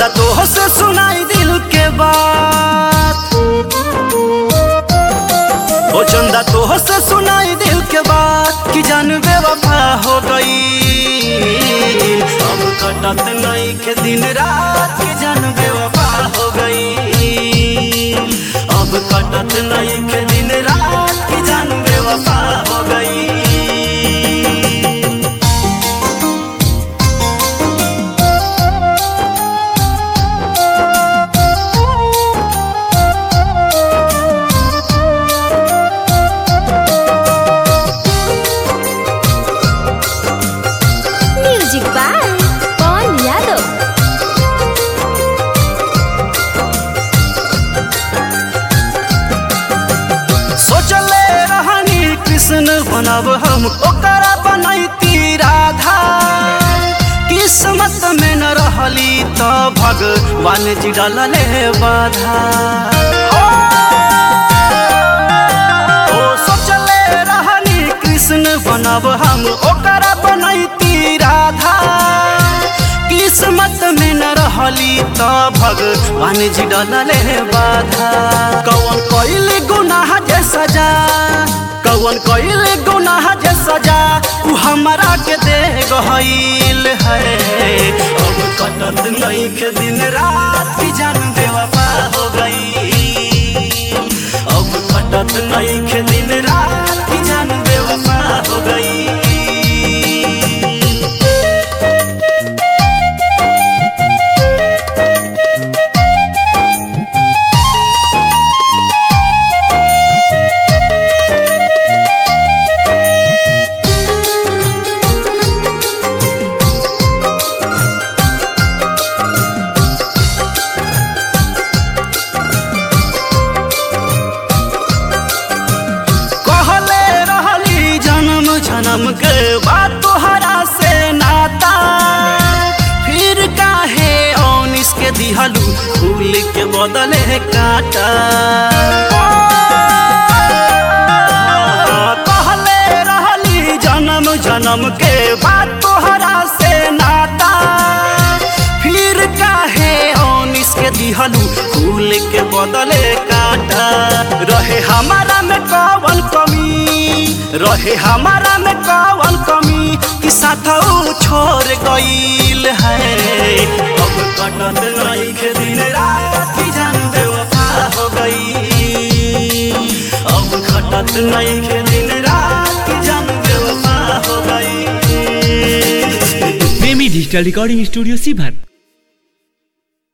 चंदा तो से सुनाई दिल के बात ओ चंदा तो से सुनाई दिल के बात कि जान बेवफा हो गई अब कटत नहीं के दिन रात कि जान बेवफा हो गई अब कटत नहीं के दिन रात कि जान बेवफा हो गई म्यूजिक बाय पवन यादव सोचले रहनी कृष्ण बनब हम ओकरा बनैती राधा किस्मत में न रहली तो भगवान जी डालले बाधा ओ सोचले रहनी कृष्ण बनब हम ओकरा बनैती राधा किस्मत में न रहली तो भगवान जी डलले बाधा कौन कइल गुनाह जे सजा कौन कइल गुनाह जे सजा उ हमरा के दे गइल है अब कटत नहीं के दिन रात की जान बेवफा हो गई अब कटत नहीं के दिन रात की जान बेवफा हो गई कहले रहली जन्म जन्म के बात तोहरा से नाता फिर काहे औनिस के दिहलू फूल के बदले काटा कहले रहली जन्म जन्म के बात तोहरा से नाता फिर काहे औनिस के दिहलू फूल के बदले काटा रहे हमारा में कौन कमी रहे हमारा में कौन कमी कि साथ छोड़ गईल है अब कटत नहीं के दिन रात की जान बेवफा हो गई अब कटत नहीं के दिन रात की जान बेवफा हो गई प्रेमी डिजिटल रिकॉर्डिंग स्टूडियो सीभर